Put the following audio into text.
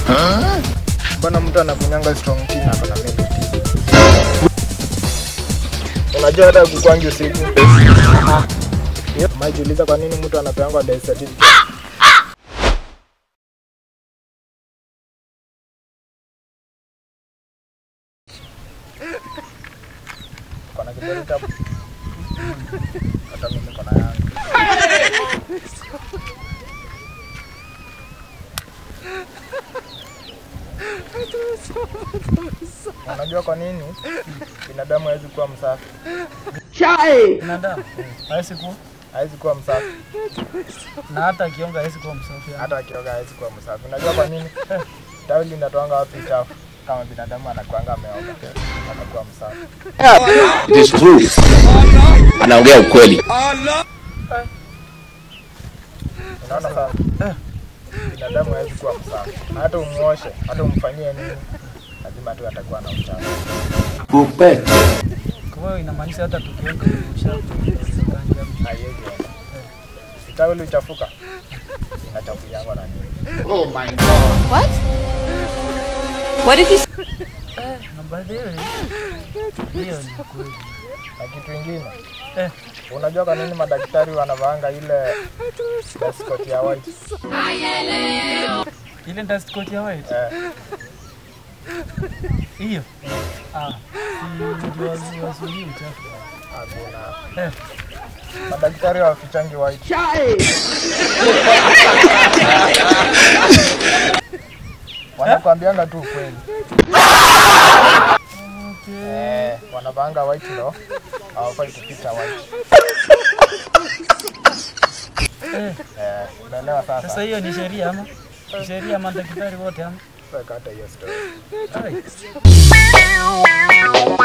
Mbona mtu anakunyanga strong tea na akona milk tea? Unajua hata kukwangi usiku. Yep. Maijiuliza kwa nini mtu anapeangwa death certificate? Kona kiburi tabu. Hata mimi kona yangu. Unajua kwa nini binadamu hawezi kuwa msafi? Binadamu hawezi kuwa Hawezi kuwa msafi. na hata akionga hawezi kuwa msafi. hata akioga hawezi kuwa msafi. Unajua kwa nini? Tawi linatoanga wapi chafu? Kama binadamu anakuanga ameoga, anakuwa msafi. It is true. Anaongea ukweli. Unaona sasa? Binadamu hawezi kuwa msafi. Na Hata umuoshe, hata umfanyie nini, lazima tu atakuwa na uchafu. Kupete. Kwa hiyo inamaanisha hata tukionga uchafu Haiwezi enda. Si tawi lichafuka, inachafuliangwa na nini? What? What did you say? na baadhi hiyo hiyo ni kweli. Na kitu ingine, Eh, unajua kwa nini madaktari wanavaanga ile dust coat ya white? ile dust coat ya white Eh, hiyo ah, si ndio wazu- wazuie uchafu. hakuna. Eh, Madaktari hawafichangi white. Wanakwambianga tu ukweli. Eh, wanavaanga white ndo hawafai kuficha white. eh, Eh, unaelewa sasa sasa? hiyo ni sheria ama Ni sheria ama madaktari wote ama Weka hata hiyo story. Ai.